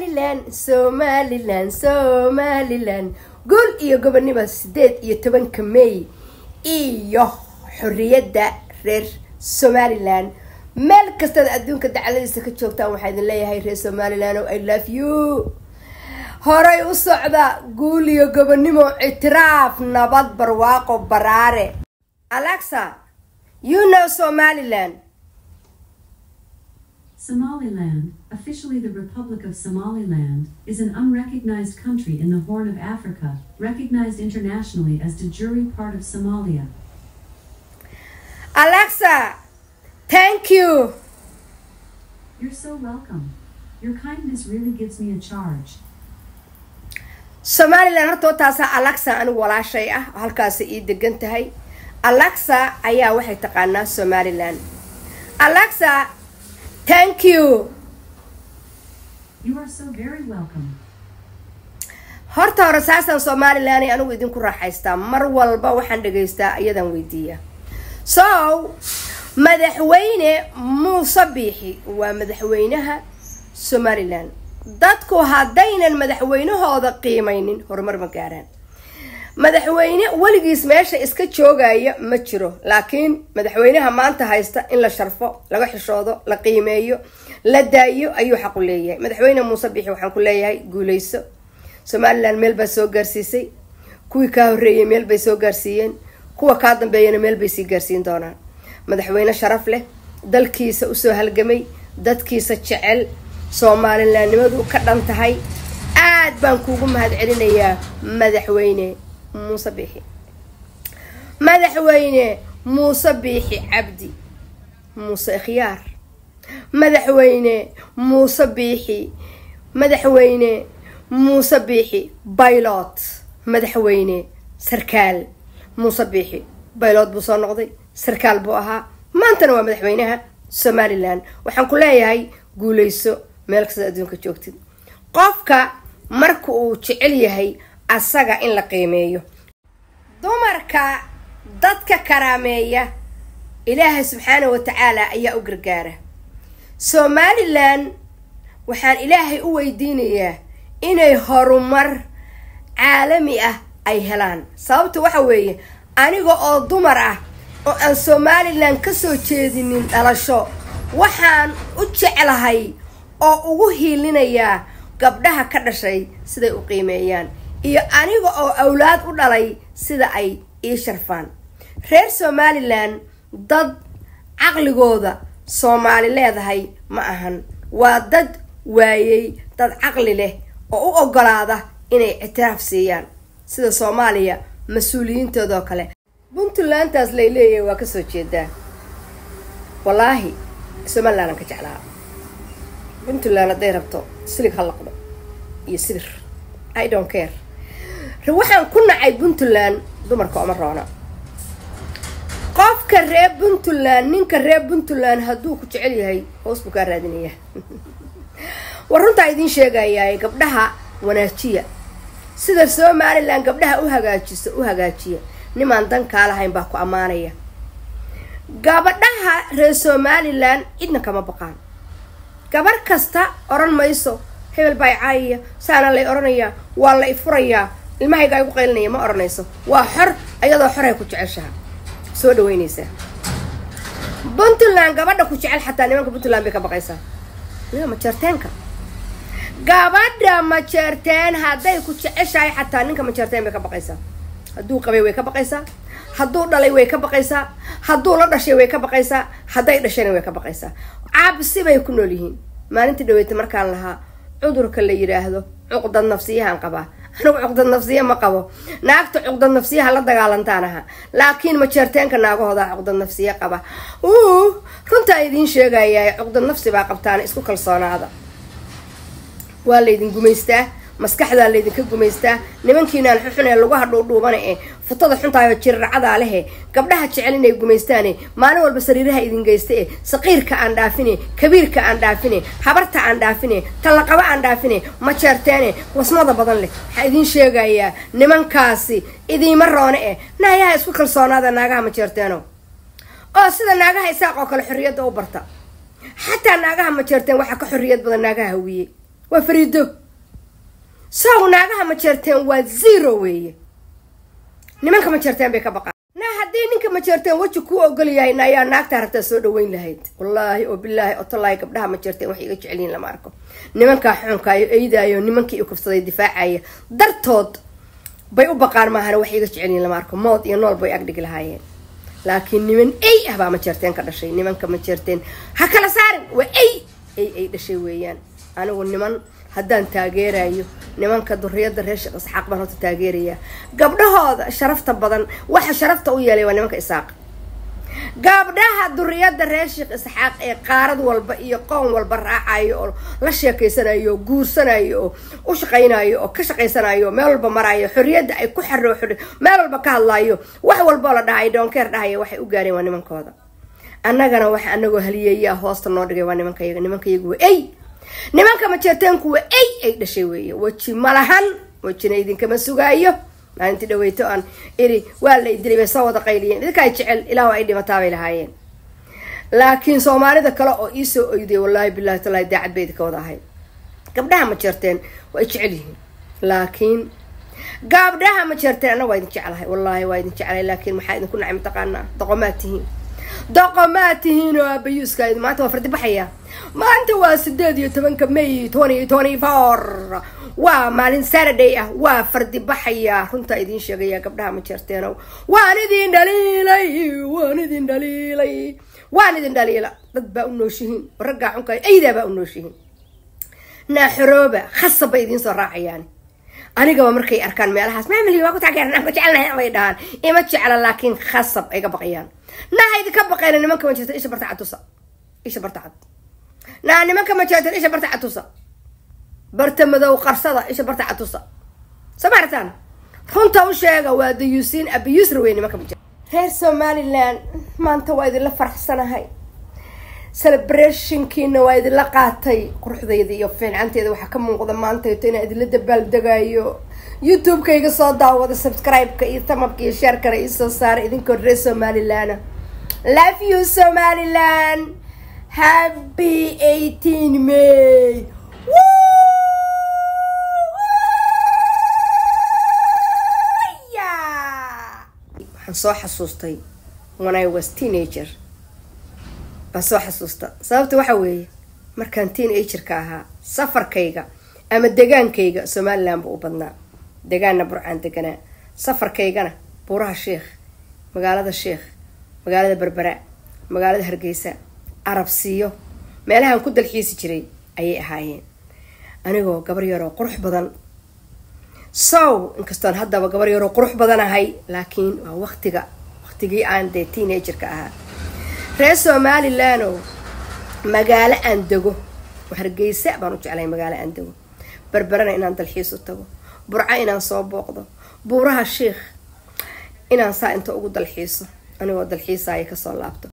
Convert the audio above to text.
somalilan somalilan somalilan guul iyo gobonimo sideed iyo tobanka may iyo xorriyadda reer somalilan meel kastaad adduunka dacladiisa ka joogtaan waxaa idin leeyahay reer somalilan o i love you horay u socda guul iyo gobonimo ictiraaf nabad barwaaqo baraare alexa you know somaliland Somaliland, officially the Republic of Somaliland, is an unrecognized country in the Horn of Africa, recognized internationally as de jure part of Somalia. alexa thank you You're so welcome. Your kindness really gives me a charge. somalilan horta taasaa alexa anigu walaashay ah oo halkaasi ii degan tahay alexa ayaa waxay taqaanaa somalilan alexa thank you You are so very welcome. horta hore saasaan somalilan anigu idinku raaxaystaa mar walba waxaan dhegaystaa iyadan weydiiya so madaxweyne muuse biixi waa madaxweynaha somalilan dadku haddaynan madaxweynahooda qiimaynin horumar ma gaaraan madaxweyne weligiis meesha iska joogaya ma jiro laakiin madaxweynaha maanta haysta in la sharfo laga xishoodo la qiimeeyo la daayo ayuu xaqu leeyahay madaxweyne muuse biixi waxaan ku leeyahay guuleyso somalilan meel baa soo gaarsiisay kuwii kaa horreeyay meel bay soo gaarsiiyeen kuwa kaa dambeeyana meel bay sii gaarsiin doonaan madaxweyne sharaf leh dalkiisa usoo halgamay dadkiisa jecel soomalilaannimadu ka dhan tahay aad baan kuugu mahad celinayaa madaxweyne muuse biixi madaxweyne muuse biixi cabdi muuse ikhyaar madaxweyne muuse biixi madaxweyne muuse biixi baylot madaxweyne sarkaal muuse biixi baylot buu soo noqday sarkaal buu ahaa maantana waa madaxweynaha somalilan waxaan ku leeyahay guuleyso meel kasta adduunka joogtid qofka marka uu jecel yahay asaga in la qiimeeyo dumarka dadka karaameeya ilaahay subxaana wa tacaala ayaa u gargaara somalilan waxaan ilaahay u weydiinayaa inay horumar caalami ah ay helaan sababta waxa weeye aniga oo dumar ah oo aan somalilan kasoo jeedinin dhalasho waxaan u jeclahay oo ugu hiilinayaa gabdhaha ka dhashay siday u qiimeeyaan iyo aniga oo awlaad u dhalay sida ay ii sharfaan reer somalilan dad caqligooda soomaali leedahay ma ahan waa dad waayey dad caqli leh oo u ogolaada inay ictiraaf siiyaan sida soomaaliya mas-uuliyiintoodoo kale puntlandtaas lay leeyahay waa kasoo jeedaa wallaahi somalilanaan ka jeclaa puntland hadday rabto silig ha laqdo iyo sibir i don't care waxaan ku nacay puntland dumarka oma roona qofka reer puntland ninka reer puntland hadduu ku jecel yahay hoos buu kaa raadinaya war runtaa idiin sheegayaa gabdhaha wanaajiya sida somalilan gabdhaha u hagaajiso u hagaajiya nimaan dan kaa lahayn baa ku ammaanaya gabadhaha reer somalilan cidna kama baqaan gabar kasta odhan mayso hebel baa caayaya saana lay odhanayaa waa la ifurayaa ilmahayga ay gu qaylinaya ma odhanayso waa xor ayadoo xoray ku jeceshaha soo dhaweynaysaa puntland gabadha ku jecel xataa nimanka puntland bay ka baqaysaa majeerteenka gabadha majeerteen hadday ku jeceshahay xataa ninka majeerteen bay ka baqaysaa hadduu qabay way ka baqaysaa hadduu dhalay way ka baqaysaa hadduu la dhashay way ka baqaysaa hadday dhashayna way ka baqaysaa cabsi bay ku nool yihiin maalintii dhaweyta markaan lahaa cudurka la yidhaahdo cuqdad nafsiyahaan qabaa anigu cuqdad nafsiya ma qabo naagta cuqdad nafsiyaha la dagaalantaan aha laakiin majeerteenka naagahoodaa cuqdad nafsiya qaba uu runtaa idiin sheegayaa cuqdad nafsi baa qabtaan isku kalsoonaada waa laydin gumaystaa maskaxdaa laydinka gumaystaa nimankiinaan xuxun ee lagu hadhuudhuubana ee futada xuntaayo jirracadaa lehe gabdhaha jecel inay gumaystaane maalin walba sariiraha idin geysta e saqiirka aan dhaafine kabiirka aan dhaafine habarta aan dhaafine tallaqaba aan dhaafine majeerteene wasmada badan leh waxaa idiin sheegayaa nimankaasi idiima roone eh naayaha isku kalsoonaada naagaha majeerteeno oo sida naagaha isaaq oo kale xorriyadda u barta xataa naagaha majeerteen waxaa ka xorriyad badan naagaha hawiye waa fariido sow naagaha ma jeerteen waa zero weeye nimanka ma jeerteen bay ka baqaan na haddii ninka ma jeerteen weji kuu ogol yahay na ayaa naagtaa rabtaa soo dhaweyn lahayd wallaahi oo bilaahi oo tallaahi gabdhaha ma jeerteen waxay iga jecelyihin lama arko nimankaa xuunkaayo eydaayo nimankii i kufsaday difaacaya dartood bay u baqaan maahana waxay iga jecelyihin lama arko mood iyo nool bay agdhigi lahaayeen laakiin niman ey ah baa ma jeerteen ka dhashay nimanka ma jeerteen ha kala saarin waa ey ey ay dhashay weeyaan anigu niman haddaan taageerayo nimanka duriyada reer sheekh isxaaq baan horta taageerayaa gabdhahooda sharafta badan waxa sharafta u yeelay waa nimanka isaaq gabdhaha duriyada reer sheekh isxaaq ee qaarad walba iyo qoon walba raacayo oo la sheekeysanayo oo guursanayo oo u shaqaynayo oo ka shaqaysanayo meel walba marayo xorriyadda ay ku xaroo xor meel walba ka hadlayo wax walboo la dhahay doonkeer dhahaya waxay u gaareen waa nimankooda annagana waxa anagoo haliyeeyaa hoosta noo dhigay waa nimankayaga nimankayagu waa ey nimanka majeerteenku waa ey ay dhashay weeye weji malahan wejina idinkama sugaayo maalintii dhaweyto aan iri waa la idilay bay soo wada qayliyeen idinkaa jecel ilaah ay dhimataabay lahaayeen laakiin soomaalida kale oo iisoo oyday wallaahi bilahi talahi daacad bay idinka wada ahayd gabdhaha ma jeerteen waa jecel yihiin laakiin gabdhaha ma jeerteen anna waa idin jeclahay wallaahi waa idin jeclahay laakiin maxaa idinku nacay mataqaanaa doqomaad tihiin doqomaad tihiin oo aabayuuska maanta waa fardi baxaya maanta waa sideed iyo tobanka may twenty twenty four waa maalin saturday ah waa fardi baxaya runtaa idiin sheegaya gabdhaha ma jeerteenow waan idin dhaliilay waan idin dhaliilay waan idin dhaliila dad baa u nooshihiin raggaa xunka aydaa baa u nooshihiin naaxorooba khasab bay idiin soo raacayaan anigaba markay arkaan meelahaas maamili waa ku taageeran aan ku jecelnahay bay dhahaan ima jecla laakiin khasab ay ka baqayaan naa idinka baqayna nimanka ma jirta isha barta catusa isha barta cad naa nimanka ma jirta isha barta catusa barta madow qarsada isha barta catusa samaartaan runta u sheega waa dayuusiin abiyuusra wey nimanka ma jirta reer somaliland maanta waa idinla faraxsanahay celebrationkiina waa idinla qaatay quruxdayda iyo fiincanteeda waxaa ka muuqda maantayto inaan idinla dabaaldegayo youtube-kayga soo daawada subscribe-ka iyo tamabka iyo sheerkana iisoo saara idinkoo reer somaliland love you somaliland happy eighteen may waxaan soo xasuustay when I was teenager baan soo xasuusta sababta waxa weeye markaan teenagerka ahaa safarkayga ama degaankayga somaliland buu u badnaa degaanna burcaan deganaa safarkaygana buuraha sheikh magaalada sheikh magaalada berbera magaalada hargeysa arabsiyo meelahaan ku dalxiisi jiray ayay ahaayeen anigoo gabar yaroo qurux badan sow inkastoon haddaba gabar yaroo qurux badan ahay laakiin waa waqtiga waqtigii aan dee teenagerka ahaa reer somalilandow magaalo aan dego hargeysa baan u jeclay magaalo aan dego berberana inaan dalxiis u tago burco inaan soo booqdo buuraha sheikh inaan saa inta ugu dalxiiso anigoo dalxiisaya kasoo laabto